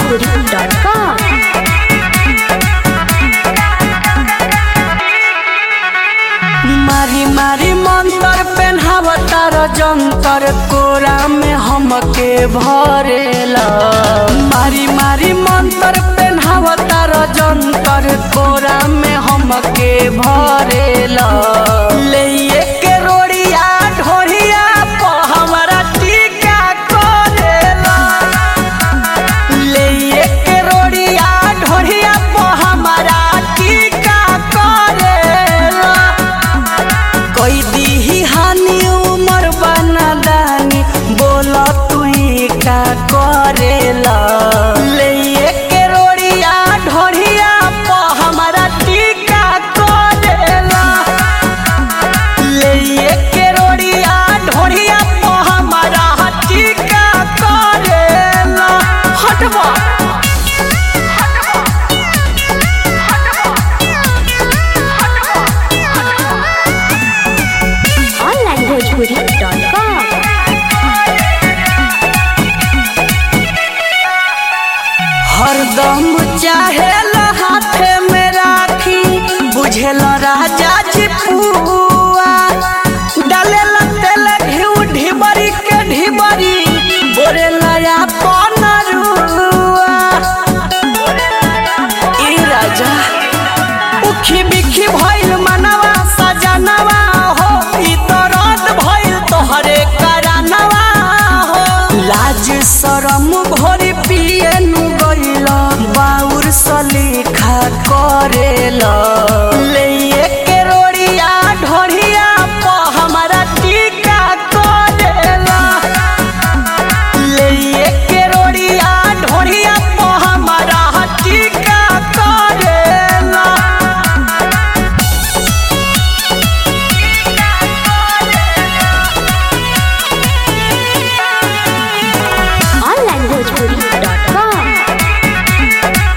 onlinebhojpuri.com मारी मारी मंतर पेन्हावतार जंतर कोरा में हमके भरेला मारी मारी मंतर पेन्हावतार जंतर कोरा में हमके भरेला ले के रोड़िया ढोरिया प हमरा टीका करेला ले के रोड़िया ढोरिया प हमरा टीका करेला कोई दीही हानि उमर बना दानी बोला तू का करेला ले के रोड़िया ढोरिया प हमरा टीका करेला ले के रोड़िया ढोरिया प हमरा टीका करेला हटवा onlinebhojpuri.com हरदम चाहे हाथे में राखी बुझेल राजा जी पुआ डाले तेल घिउ ढिबरी के ढिबरी बोरे लया पनरुआ ई राजा उखी बिखी भइल मनवा सजनवा हो ई तो रात भइल तोहरे करानवा हो लाज शरम भोरी पिए नु गइल बाउर सलीखा करेला ले के रोड़िया ढोरिया प हमरा टीका करेला ले के रोड़िया ढोरिया प हमरा टीका करेला onlinebhojpuri.com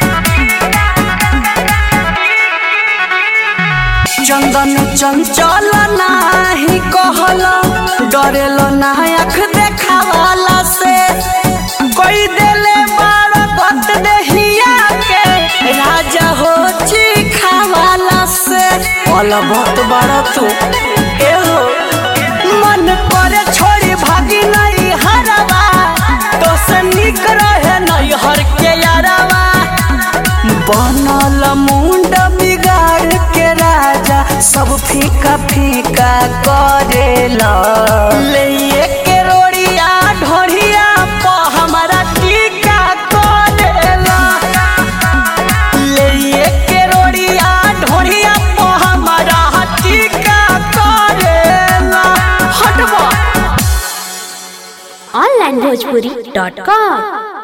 चंदन चंचल नाही कहल डरेल ना आँख देखावाला से कोई देले बार गत देहिया के राजा हो चिखावाला से पल बहुत बड़ तू एहो मन करे छोड़ी भागी नहीं हरवा तो से निक रहे नहीं हर के यारवा बनल मुंड बिगाड़ के राजा सब फीका फीका करेला ले के रोड़िया ढोरिया प हमरा टीका करेला ले के रोड़िया ढोरिया प हमरा टीका करेला हटवा onlinebhojpuri.com